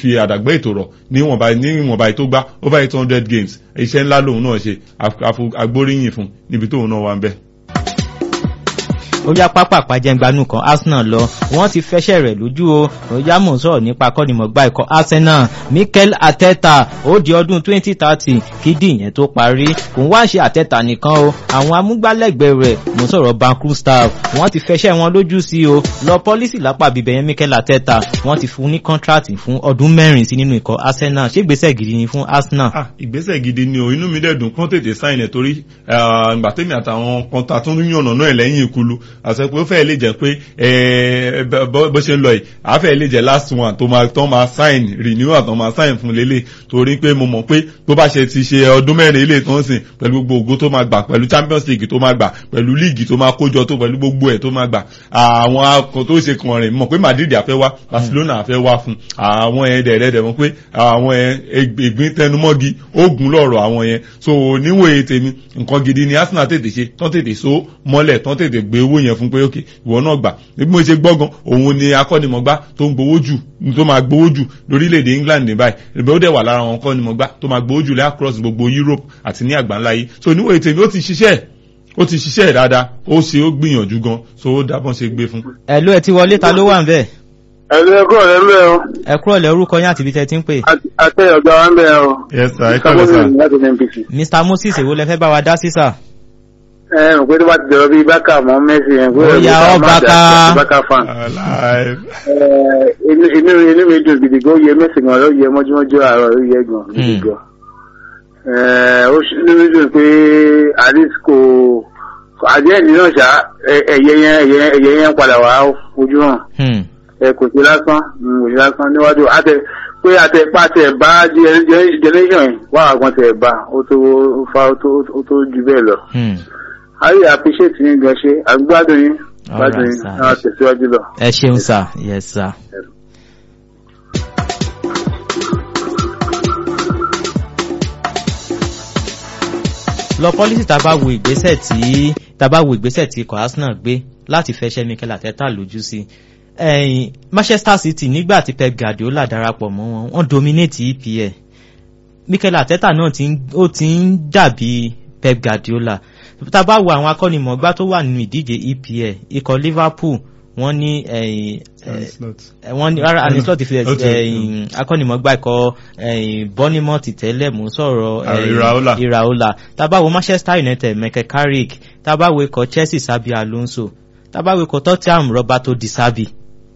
fi àdàgbẹ́ ètò rọ̀ níwọ̀nba níwọ̀nba tó gbá over eight hundred games iṣẹ́ ńlá lòun náà ṣe agbóríyìn fún níbi tóun náà wà ń bẹ̀ ó yá pápá àpàjẹngbanu kan arsenal lọ wọn ti fẹsẹ̀ rẹ̀ lójú o ó yá mò ń sọ̀rọ̀ nípa akọ́nimọ̀gbá ikọ̀ arsenal mikel ateta ó di ọdún twenty thirty kídì yẹn tó parí kò ń wá ṣe ateta nìkan o àwọn amúgbálẹ́gbẹ̀ẹ́ rẹ̀ mò ń sọ̀rọ̀ bankru staff wọ́n ti fẹsẹ̀ wọn lójú sí o lọ pọ́lísì lápá bíbẹ̀ yẹn mikel ateta wọ́n ti fún ní kọ́ńtrátì fún ọdún mẹ́rin sí nínú ikọ̀ arsenal ṣé ìgbésẹ̀ gidi ni fún arsenal. ah ìgbésẹ̀ gidi ni o inú mi dẹ̀ dùn kán tètè sáìn ẹ̀ torí ìgbà tèmi àtàwọn kan ta tún yànnà náà lẹ́yìn ìkulu àti pé ó fẹ́ lè jẹ́ pé bó ṣe ń lọ yìí á fẹ́ lè jẹ́ last one tó máa tán máa sign renewal tán máa sign fún lélẹ̀ torí pé mo mọ̀ pé tó bá ṣe ti ṣe ọdún mẹ́rin ilé tó ń sìn pẹ̀lú gbogbo ògo tó máa gbà pẹ̀lú champions league tó máa gbà pẹ̀lú league tó máa kójọ tó pẹ̀lú gbogbo ẹ̀ tó máa gbà àwọn akọ tó ṣe kàn rìn mọ̀ pé madrid àfẹ́ wá barcelona àfẹ́ wá fún àwọn ẹ̀ dẹ̀rẹ̀dẹ̀ mọ̀ pé àwọn ẹ̀ ìgbín tẹnumọ́gi ogun lọ́rọ̀ àwọn yẹn so níwòye tèmi nǹkan gidi ni arsenal tètè ṣe tán tètè so mọ́lẹ̀ tán tètè gbé owó yẹn fún pé ok ìwọ náà gbà bí mo ṣe gbọ́gan òun ni akọ́nimọ̀gbá tó ń gbowó jù tó máa gbowó jù lórílẹ̀‐èdè england ní báyìí ìbẹ̀ ó dẹ̀ wà lára àwọn akọ́nimọ̀gbá tó máa gbowó jù lẹ́ across gbogbo europe àti ní àgbáńlá yìí so níwòye tèmi ó ti ṣiṣẹ́ ó ti ṣiṣẹ́ dáadáa ó ṣe ó gbìyànjú gan so ó dábọ́n ṣe gbé fún. ẹ ló ẹ ti wọlé ta ló wà ń bẹ. ẹ ló ẹ kúrò lẹ́nu ẹ o. ẹ kúrò lẹ́ orúkọ yín àti ibi tẹ́ ti ń pè. àtẹ ọ̀gá wa ń bẹ o. yes sir ẹ kọ́ lọ sir. mr moses èwo lẹ fẹ́ bá wa dá sí sà ẹ mọ̀ pé tó bá ti dọ̀rọ̀ bíi bákà mọ́ mẹ́sì yẹn. ó yà ọ́ bákà. bákà fan. inú inú mi dùn gidi gan ó yẹ mẹ́sì gan ló yẹ mọ́júmọ́jú àárọ̀ ó yẹ gan gidi gan. ó inú mi dùn pé alice kò àjẹ́ẹ̀dì náà ṣá ẹ̀yẹ yẹn ẹ̀yẹ yẹn padà wá ojú hàn. ẹ kò sí lásán kò sí lásán níwájú àtẹ pé àtẹ̀pá tẹ̀ bá generation wà àgbọn tẹ̀ bá ó tó fa ó tó ju bẹ́ẹ̀ lọ ayé appreciate yín gan ṣe àgbádùn yín gbádùn yín náà tẹ̀síwájú lọ. ẹ ṣeun sir yes sir. lọ pọ́lísì tá a bá wo ìgbésẹ̀ tí tá a bá wo ìgbésẹ̀ tí ikọ̀ arsenal gbé láti fẹsẹ̀ mikel ateta lójú sí ẹ̀yìn manchester city nígbà tí pep guardiola darapọ̀ mọ́ wọn wọ́n dominate epl mikel ateta náà ó ti ń dàbí pep guardiola tá a bá wo àwọn akọ́nimọ̀gbá tó wà nínú ìdíje EPL ikọ̀ Liverpool wọ́n ní wọ́n ní rárá anislot fi akọ́nimọ̀gbá ikọ̀ Bournemouth tẹ́lẹ̀ mú sọ̀rọ̀ Iraola tá a bá wo Manchester United Michael Carrick tá a bá wo ikọ̀ Chelsea Sabi Alonso tá a bá wo ikọ̀ Tottenham Roberto Di Serbi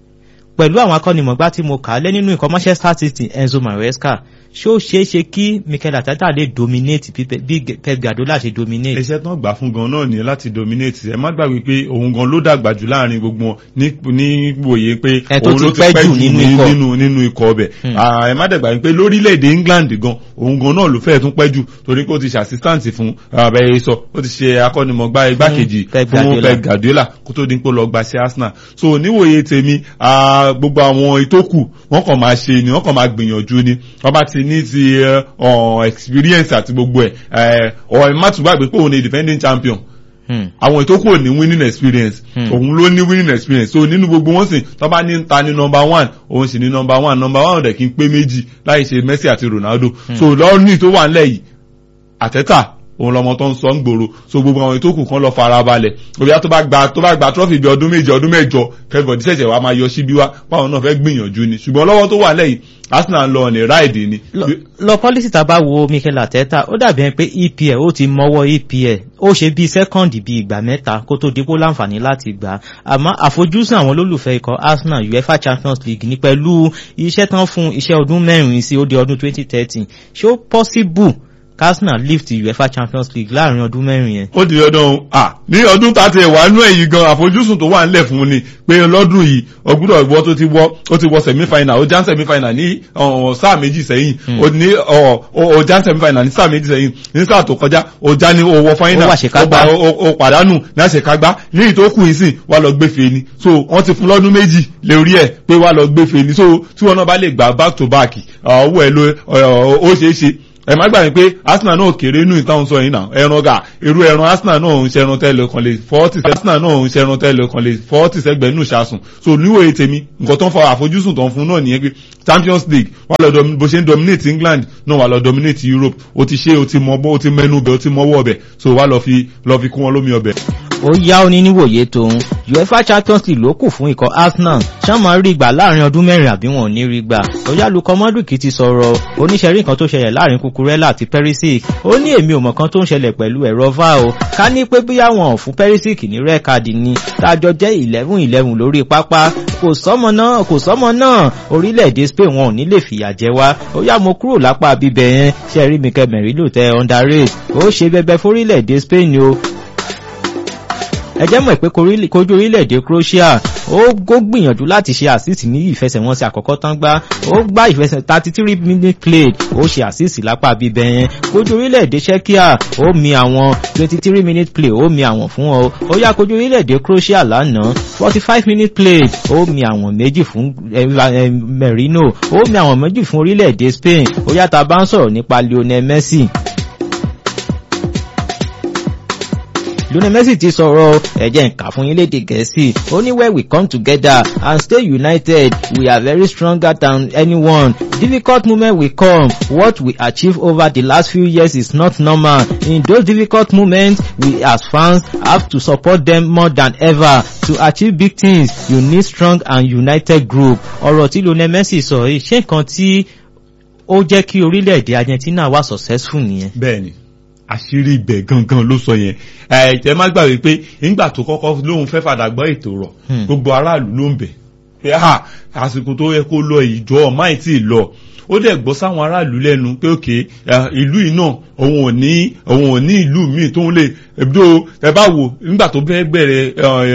pẹ̀lú àwọn akọ́nimọ̀gbá tí mo kà á lé nínú ikọ̀ Manchester City Enzo Maresca ṣé ó ṣeé ṣe kí Mikel Arteta lè dominate bí Pep Guardiola ṣe dominate. iṣẹ́ tán gbà fún gan náà ni láti dominate ẹ má gbàgbé pé òun gan ló dàgbà jù láàrin gbogbo wọn ní wòye pé òun ló ti pẹ́ jù nínú nínú ikọ̀ ọbẹ̀ ẹ má dàgbà pé lórílẹ̀‐èdè England gan òun gan náà ló fẹ́ẹ̀ tún pẹ́ jù torí pé ó ti ṣe assistant fún abẹ́yẹ sọ ó ti ṣe akọ́nimọ̀gbá igbákejì fún Pep Guardiola kó tó dín pé lọ gba sí Arsenal so níwòye tèmi gbogbo àwọn ìtókù wọ́n kàn máa ṣe ni wọ́n kàn máa gbìyànjú ni wọ́n bá ti ní ti experience àti gbogbo ẹ̀ ọ̀ ẹ̀ má tún gbàgbé pé òun ni defending champion àwọn ètò kò ní winning experience òun ló ní winning experience so nínú gbogbo wọn sìn tó bá ní ta ní number one òun sì ní number one number one rẹ̀ kí n pé méjì láì ṣe Messi àti Ronaldo so lọ́ọ̀nì tó wà nílẹ̀ yìí àtẹ́tà òun lọmọ tó ń sọ ń gbòòrò so gbogbo àwọn ètò kù kan lọ fara balẹ̀ òbí tó bá gba tó bá gba trọ́fì bí ọdún méje ọdún mẹ́jọ kẹ́fọ̀dì ṣẹ̀ṣẹ̀ wa máa yọ síbí wa báwọn náà fẹ́ gbìyànjú ni ṣùgbọ́n lọ́wọ́ tó wà lẹ́yìn Arsenal lọ ní ráìdì ni. lọ pọ́lísì tá a bá wo Mikel Arteta ó dàbí ẹni pé EPL ó ti mọ́wọ́ EPL ó ṣe bíi sẹ́kọ̀ndì bíi ìgbà mẹ́ta kó tó dípò láǹfààní láti gbà àmọ́ àfojúsùn àwọn olólùfẹ́ ikọ̀ Arsenal UEFA Champions League ní pẹ̀lú iṣẹ́ tán fún iṣẹ́ ọdún mẹ́rin sí ó di ọdún 2013 ṣé ó possible Arsenal lift UEFA Champions League láàrin ọdún mẹ́rin yẹn. ó di ọdún à ní ọdún tàti ẹ̀wà nú ẹ̀yìn gan àfojúsùn tó wà nílẹ̀ fún ni pé lọ́dún yìí ọgbúdọ̀ ìwọ tó ti wọ́ ó ti wọ semi-final ó já semi-final ní sáà méjì sẹ́yìn ó ní ó já semi-final ní sáà méjì sẹ́yìn ní sáà tó kọjá ó já ní owó final ó pàdánù ní àṣekágbá ní ìtókù ìsìn wà lọ gbéfe ni so wọ́n ti fún lọ́dún méjì lórí ẹ̀ pé wà lọ gbéfe ni so tí wọn náà bá lè gbà back to back ọwọ́ ẹ̀ ló ó ṣeé ṣe ẹ má gbàgbé pé arsenal náà kéré inú ìtàn sọ yìí náà ẹran ga irú ẹran arsenal náà ń ṣẹran tẹ́lẹ̀ kan lè fọ́ọ̀tì sẹ́gbẹ̀ arsenal náà ń ṣẹran tẹ́lẹ̀ kan lè fọ́ọ̀tì sẹ́gbẹ̀ nù ṣàsùn so níwòye tèmi nǹkan tó ń fa àfojúsùn tó ń fún náà nìyẹn pé champions league wà lọ bó ṣe ń dominate england náà wà lọ dominate europe o ti ṣe o ti mọ bó o ti mẹnu bẹ o ti mọwọ́ ọbẹ̀ so wà lọ fi lọ fi kún wọn lómi ọbẹ̀ ó yá ó ní níwòye tòun uefa champions league ló kù fún ikọ̀ arsenal ṣá máa rí gbà láàrin ọdún mẹ́rin àbí wọn ò ní rí gbà oyálukọ mọ́dùkì ti sọ̀rọ̀ oníṣẹ́rí nǹkan tó ṣẹlẹ̀ láàrin kukurela àti perisic ó ní èmi ò mọ̀ kan tó ń ṣẹlẹ̀ pẹ̀lú ẹ̀rọ va o ká ní pé bí àwọn ò fún perisic ní rẹ́ẹ̀kadì ni tájọ jẹ́ eleven eleven lórí pápá kò sọ́mọ náà kò sọ́mọ náà orílẹ̀-èdè spain wọn ò ní lè fìyà jẹ wá ó yá mo kúrò lápá bíbẹ̀ yẹn ṣe rí mi kẹmẹ̀rí lò tẹ underrate ó ṣe bẹbẹ fórílẹ̀-èdè spain o ẹ jẹ́ mọ̀ pé kojú orílẹ̀-èdè croatia ó gbìyànjú láti ṣe assist ní ìfẹsẹ̀wọnsẹ̀ àkọ́kọ́ tán gbá ó gbá ìfẹsẹ̀ thirty three minute played ó ṣe assist lápá bíbẹ̀ yẹn kojú orílẹ̀-èdè czechia ó mi àwọn twenty three minute play ó mi àwọn fún ọ ó yá kojú orílẹ̀-èdè croatia lánàá forty five minute played ó mi àwọn méjì fún merino ó mi àwọn méjì fún orílẹ̀-èdè spain ó yá ta bá ń sọ̀rọ̀ nípa lionel messi lionel messi ti sọ̀rọ̀ ẹ̀jẹ̀ nǹka fún yín léde gẹ̀ẹ́sì ó ní where we come together and stay united we are very stronger than anyone difficult moment will come what we achieve over the last few years is not normal in those difficult moments we as fans have to support them more than ever to achieve big things you need strong and united group ọ̀rọ̀ tí lionel messi sọ yìí ṣé nǹkan tí ó jẹ́ kí orílẹ̀-èdè argentina wà successful nìyẹn. bẹ́ẹ̀ni àṣírí ibẹ̀ gangan ló sọ yẹn ẹ má gbàgbé pé nígbà tó kọ́kọ́ lóun fẹ́ fàdà gbọ́ ètò rọ̀ gbogbo aráàlú ló ń bẹ̀ pé àsìkò tó yẹ kó lọ ìjọ ọ̀máì tí ì lọ ó dẹ̀ gbọ́ sáwọn aráàlú lẹ́nu pé òkè ìlú yìí náà òun ò ní òun ò ní ìlú míì tóun lè ebdo ẹ bá wò nígbà tó fẹ́ bẹ̀rẹ̀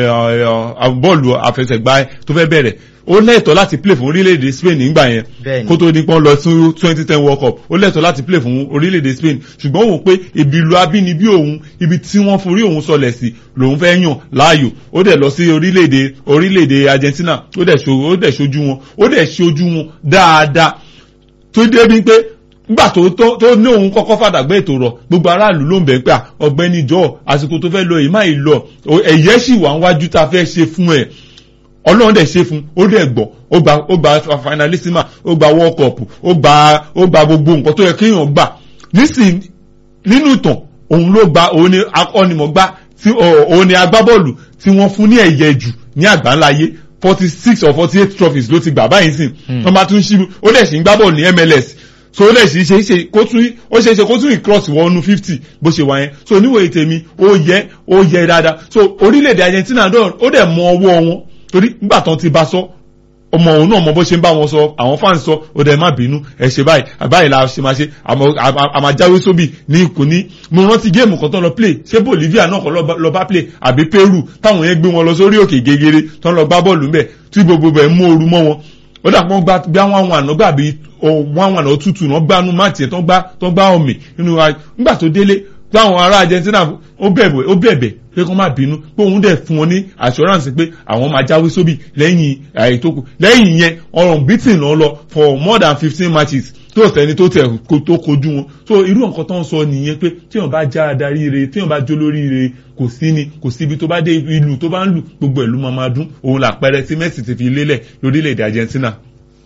bọ́ọ̀lù àfẹsẹ̀gbá tó fẹ́ bẹ̀rẹ̀ ó lẹ́tọ̀ọ́ láti play fún orílẹ̀-èdè Spain nígbà yẹn kó tó nípọn lọ sí twenty ten world cup ó lẹ́tọ̀ọ́ láti play fún orílẹ̀-èdè Spain ṣùgbọ́n òun pé ibi ìlú abínibí òun ibi tí wọ́n forí òun sọlẹ̀ sí lòun fẹ́ yàn láàyò ó dẹ̀ lọ sí orílẹ̀-èdè orílẹ̀-èdè Argentina ó dẹ̀ ṣojú wọn ó dẹ̀ ṣojú wọn dáadáa tó débi pé nígbà tó tó ní òun kọ́kọ́ fàdàgbẹ́ ètò rọ̀ gbogbo aráàlú ló ń bẹ̀ pé ọ̀gbẹ́ni jọ àsìkò tó fẹ́ lọ yìí má ì lọ ẹ̀yẹ́ sì wà wájú tá a fẹ́ ṣe fún ẹ̀ ọlọ́run dẹ̀ ṣe fún ó dẹ̀ gbọ́ ó gba ó gba finalissima ó gba world cup ó gba ó gba gbogbo nǹkan tó yẹ kéèyàn gbà nísìn nínú ìtàn òun ló gba òun ni akọ́nimọ̀gbá tí òun ni agbábọ́ọ̀lù tí wọ́n fún ní ẹ̀yẹ jù ní àgbáńláyé forty six or forty eight trophies ló ti gbà báyìí sìn wọ́n bá tún ṣí ó dẹ̀ sì ń gbá bọ́ọ̀lù ní MLS so ó dẹ̀ sì ṣe ṣe kó tún ó ṣe ṣe kó tún ìcross wọnú fifty bó ṣe wà yẹn so oníwòye tèmi ó yẹ ó yẹ dáadáa so orílẹ̀-èdè Argentina náà ó dẹ̀ mọ ọwọ́ wọn torí nígbà tán ti bá sọ ọmọ òun náà mọ bó ṣe ń bá wọn sọ àwọn fans sọ ó dẹ̀ má bínú ẹ ṣe báyìí àbáyìí la ṣe máa ṣe àmàjáwé sóbì ní ìkùní mo rántí géèmù kan tó lọ play ṣé Bolivia náà kọ́ lọ bá play àbí Peru táwọn yẹn gbé wọn lọ sórí òkè gegere tó ń lọ gbá bọ́ọ̀lù ńbẹ̀ tí gbogbo bẹ̀ mú ooru mọ́ wọn ó dà pọ́n gbá bí àwọn àwọn àná gbàbí wọn àwọn àná tútù náà gbánú máàtì ẹ̀ tó ń gbá ọ̀mì nínú nígbà tó délé táwọn ará Argentina ó bẹ̀bẹ̀ ó bẹ̀bẹ̀ pé kó má bínú pé òun dẹ̀ fún wọn ní assurance pé àwọn máa jáwé sóbì lẹ́yìn àyè tó kù lẹ́yìn yẹn ọ̀rọ̀ beating náà lọ for more than fifteen matches tó sẹ́ni tó tẹ̀ tó kojú wọn so irú nǹkan tó ń sọ nìyẹn pé tíyàn bá já adarí re tíyàn bá jó lórí re kò sí ni kò síbi tó bá dé ìlú tó bá ń lù gbogbo ìlú máa máa dún òun làpẹrẹ tí Messi ti fi lélẹ̀ lórílẹ̀‐èdè Argentina.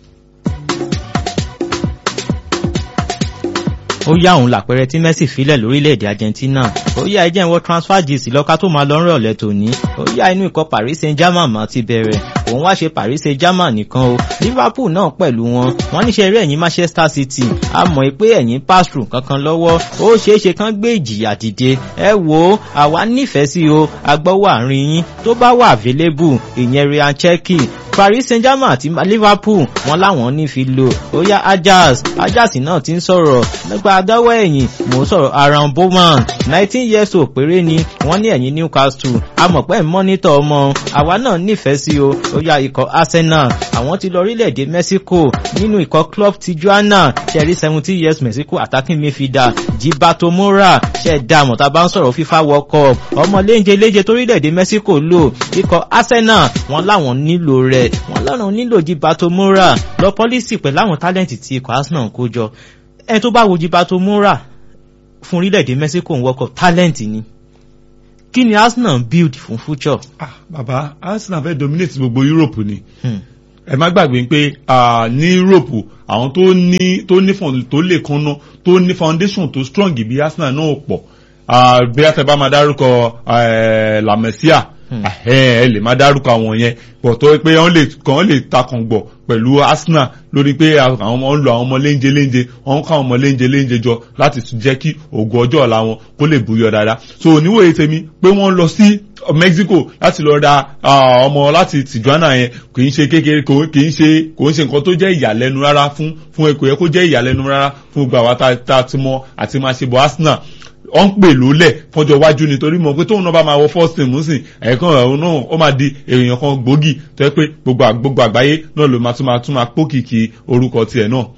ó yá òun làpẹrẹ tí Messi filẹ̀ lórílẹ̀‐èdè Argentina ó yá ẹjẹ́ ìwọ transfer gist lọ́ka tó máa lọ ń rọ̀lẹ́ tòní ó yá inú ikọ̀ Paris Saint-Germain máa ti bẹ̀rẹ̀ òun wá ṣe Paris Saint-Germain nìkan o Liverpool náà pẹ̀lú wọn wọ́n níṣẹ́ eré ẹ̀yìn Manchester City a mọ̀ pé ẹ̀yìn pass through kankan lọ́wọ́ ó ṣeéṣe kán gbé ìjìyà dìde ẹ wo àwa nífẹ̀ẹ́ sí o agbọ́wọ́ àárín yín tó bá wà available ìyẹn Ryan Cherky Paris Saint-Germain àti Liverpool wọn láwọn ní fi lò ó yá Ajax Ajax náà ti ń sọ̀rọ̀ nípa adáwọ̀ ẹ̀yìn mò ń sọ̀rọ̀ Aaron Bowman nineteen years old péré ni wọ́n ní ẹ̀yìn Newcastle amọ̀pẹ́ mọ́nítọ̀ ọmọ àwa náà nífẹ̀ẹ́ sí o ó yá ikọ̀ Arsenal àwọn ti lọ orílẹ̀-èdè Mexico nínú ikọ̀ club Tijuana ṣẹ̀rí seventeen years Mexico attacking midfielder Gilberto Mora ṣẹ̀ dá àmọ̀ tá a bá ń sọ̀rọ̀ FIFA World Cup ọmọ léńjẹ léńjẹ torílẹ̀-èdè Mexico lò ikọ̀ Arsenal wọn láwọn nílò rẹ̀ wọ́n lọ́nà nílò Gilberto Mora lọ pọ́lísì pẹ̀lú àwọn tálẹ́ǹtì tí ikọ̀ Arsenal kó jọ ẹ tó bá wo Gilberto Mora fún orílẹ̀-èdè Mexico ń World Cup talent ni kí ni Arsenal build fún future. ah bàbá Arsenal fẹ́ dominate gbogbo Europe ni ẹ má gbàgbé pé ní Europe àwọn tó ní tó ní tó lè kanná tó ní foundation tó strong bí Arsenal náà pọ̀ bí a fẹ́ bá máa dárúkọ La Masia ẹ lè má dárúkọ àwọn yẹn pọ̀ tó pé wọ́n lè kàn lè takàn gbọ̀ pẹ̀lú Arsenal lórí pé àwọn ọmọ ń lo àwọn ọmọ léńjẹ léńjẹ wọ́n ń kọ́ àwọn ọmọ léńjẹ léńjẹ jọ láti jẹ́ kí ògo ọjọ́ ọ̀la wọn kó lè buyọ dáadáa so oníwòye tèmi pé wọ́n lọ sí Mexico láti lọ ra ọmọ láti Tijuana yẹn kì í ṣe kékeré kì í ṣe kò ń ṣe nǹkan tó jẹ́ ìyàlẹ́nu rárá fún fún ẹ̀kọ́ yẹ kó jẹ́ ìyàlẹ́nu rárá fún gbogbo àwa tá a ti mọ àti máa ṣe bọ̀ Arsenal ọ ń pè lólẹ̀ fọjọ́ iwájú nítorí mọ̀ pé tóun náà bá máa wọ first team sìn ẹ̀ẹ̀kan ọ̀hún náà ó máa di èèyàn kan gbòógì tó yẹ pé gbogbo àgbáyé náà ló máa tún máa tún máa pókìkì orúkọ tiẹ̀ náà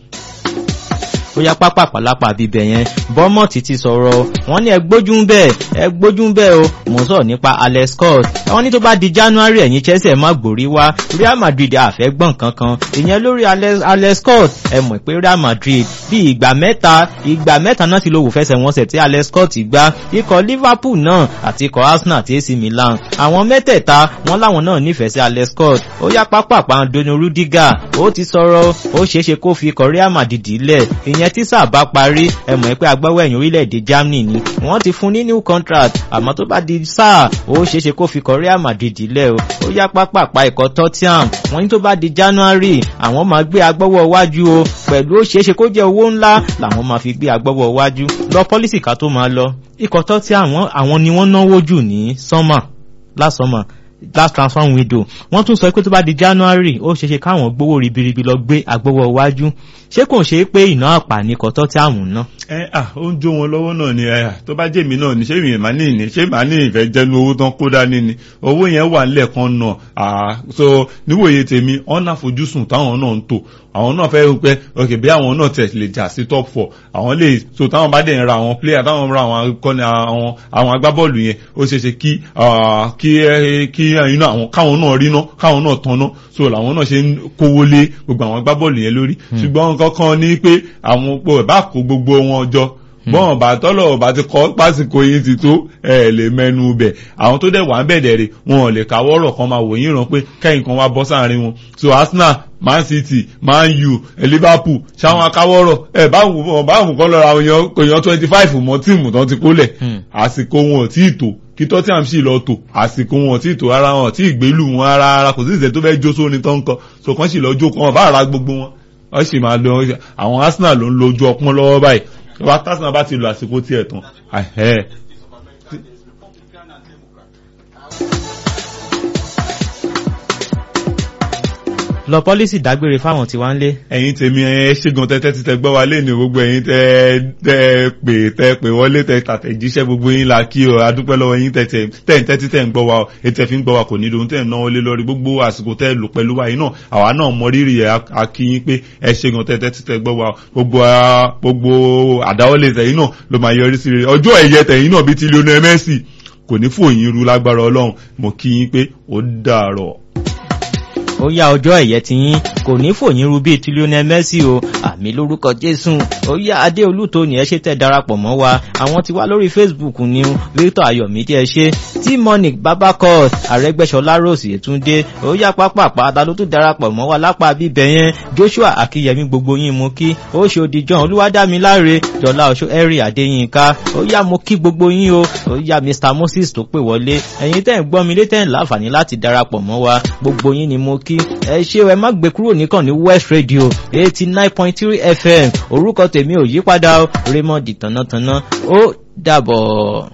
ó yá pápá pàlápà bíbẹ̀ yẹn bọ́mọ̀tì ti sọ̀rọ̀ wọ́n ní ẹ gbójú ń bẹ́ẹ̀ ẹ gbójú ń bẹ́ẹ̀ o mò ń sọ̀rọ̀ nípa Alex Scott wọ́n ní tó bá di January ẹ̀yìn Chelsea má gbòrí wá Real Madrid àfẹ́ gbọ̀n kankan ìyẹn lórí Alex Scott ẹ mọ̀ pé Real Madrid bí ìgbà mẹ́ta ìgbà mẹ́ta náà ti ló wò fẹsẹ̀ wọn sẹ̀ tí Alex Scott gbá ikọ̀ Liverpool náà àti ikọ̀ Arsenal àti AC Milan àwọn mẹ́tẹ̀ẹ̀ta wọn láwọn náà nífẹ̀ẹ́ sí Alex Scott ó yá pápá pàǹdónú Rudiger ó ti sọ̀rọ̀ ó ṣeéṣe kó fi ikọ̀ Real Madrid lẹ̀ ìyẹn tí sáà bá parí ẹ mọ̀ pé agbáwọ̀ ẹ̀yìn orílẹ̀-èdè Germany ni wọ́n ti fún ní new contract àmọ́ tó bá di sáà ó ṣeéṣe kó fi kọ Real Madrid lẹ̀ o ó yá pápápá ikọ̀ Tottenham wọ́n ní tó bá di January àwọn máa gbé agbọ́wọ́ wájú o pẹ̀lú ó ṣeéṣe kó jẹ́ owó ńlá làwọn máa fi gbé agbọ́wọ́ wájú lọ pọ́lísì ká tó máa lọ ikọ̀ Tottenham àwọn ni wọ́n náwó jù ní summer last summer last transfer window wọ́n tún sọ pé tó bá di January ó ṣeéṣe káwọn gbowó ribiribi lọ gbé agbowó iwájú ṣé kò ṣe é pé iná àpà ní kọ́tọ́ tí àmù ná. ẹ à ó ń jó wọn lọ́wọ́ náà ni ẹ tó bá jèmi náà ni ṣé mi ìmá ní ìní ṣé màá ní ìfẹ́ jẹ́nu owó tán kó dání ni owó yẹn wà nílẹ̀ kan náà à so níwòye tèmi ọ̀nà àfojúsùn táwọn náà ń tò àwọn náà fẹ́ pẹ́ ok bí àwọn náà tẹ̀ lè jà sí top four àwọn lè so táwọn bá dẹ̀ ń ra àwọn player táwọn ra àwọn akọni àwọn àwọn agbábọ́ọ̀lù yẹn ó ṣeé ṣe kí kí kí inú àwọn káwọn náà rí ná káwọn náà tán ná so làwọn náà ṣe ń kówó lé gbogbo àwọn agbábọ́ọ̀lù yẹn lórí ṣùgbọ́n kankan ní pé àwọn pò ẹ̀ bá kó gbogbo wọn jọ bọ́n bá tọ́lọ̀ bá ti kọ́ pásìkò yín ti tó ẹ̀ lè mẹ́nu bẹ̀ àwọn tó dẹ̀ wà ń bẹ̀dẹ̀ rè wọn ò lè káwọ́rọ̀ kan máa wò yín ràn pé kẹ́yìn kan wá bọ́ sáàrin wọn so Arsenal Man City Man U Liverpool ṣáwọn akáwọ́rọ̀ ẹ̀ báwọn báwọn kan lọ́ra èèyàn twenty five mọ́ tíìmù tán ti kólẹ̀ àsìkò wọn ò tí ì tó kí tottenham sì lọ tò àsìkò wọn tí tò ara wọn tí ìgbélú wọn ara ara kò sí ìṣẹ́ tó fẹ́ jó sóni tó ń kọ so kàn sì lọ jó kan bá ara gbogbo wọn wọ́n sì máa lọ àwọn arsenal ló ń lo ojú ọpọ́n lọ́wọ́ báyìí wọ́n arsenal bá ti lo àsìkò tiẹ̀ tán lọ pọ́lísì dágbére fáwọn tí wọ́n ń lé. ẹ̀yin tèmi ẹ ṣègùn tẹ́tẹ́ ti tẹ gbọ́ wa léèní gbogbo ẹ̀yin tẹ tẹ pè tẹ pè wọlé tẹ tàtẹ̀jíṣẹ́ gbogbo yín la kí o adúpẹ́ lọ́wọ́ yín tẹ tẹ tẹ̀ tẹ́tí tẹ̀ ń gbọ́ wa ètò ẹ̀fín gbọ́ wa kò nílò tẹ̀ náwó lé lórí gbogbo àsìkò tẹ́ lò pẹ̀lú wa yìí náà àwa náà mọ rírì ẹ̀ akíyín pé ẹ ṣègùn tẹ́tẹ́ ti tẹ gbọ́ wa gbogbo gbogbo àdáwọ́lé tẹ̀yìn náà ló máa yọrí sí rere ọjọ́ ẹ̀yẹ tẹ̀yìn náà bíi ti Lionel Messi kò ní fòyín ru lágbára Ọlọ́run mo kí yín pé ó dàárọ̀ ó yá ọjọ́ ẹ̀yẹ ti yín kò ní fòyín ru bíi ti Lionel Messi o àmì lórúkọ Jésù ó yá Adéolú tó ní ẹ ṣe tẹ́ darapọ̀ mọ́ wa àwọn tí wá lórí Facebook ni Victor Ayọ̀mídé ẹ ṣe tí Monic Babacos Arẹ́gbẹ́ṣọlá Rose Yétúndé ó yá pápápá ta ló tún darapọ̀ mọ́ wa lápá bíbẹ̀ yẹn Joshua Akínyẹmí gbogbo yín mo kí ó ṣe òdìjọ́ Olúwadámiláre Jọlá Oṣó Ẹ̀rì Adéyínká ó yá mo kí gbogbo yín o ó yá Mr Moses tó pè wọlé ẹ̀yin tẹ́ ń gbọ́ mi létẹ́ ń láǹfààní láti darapọ̀ mọ́ wa gbogbo yín ni mo kí ẹ ṣé ẹ má gbé kúrò nìkan ní West Radio eighty nine point three FM orúkọ tèmi ò yípadà Raymond tànátaná ó dàbọ̀.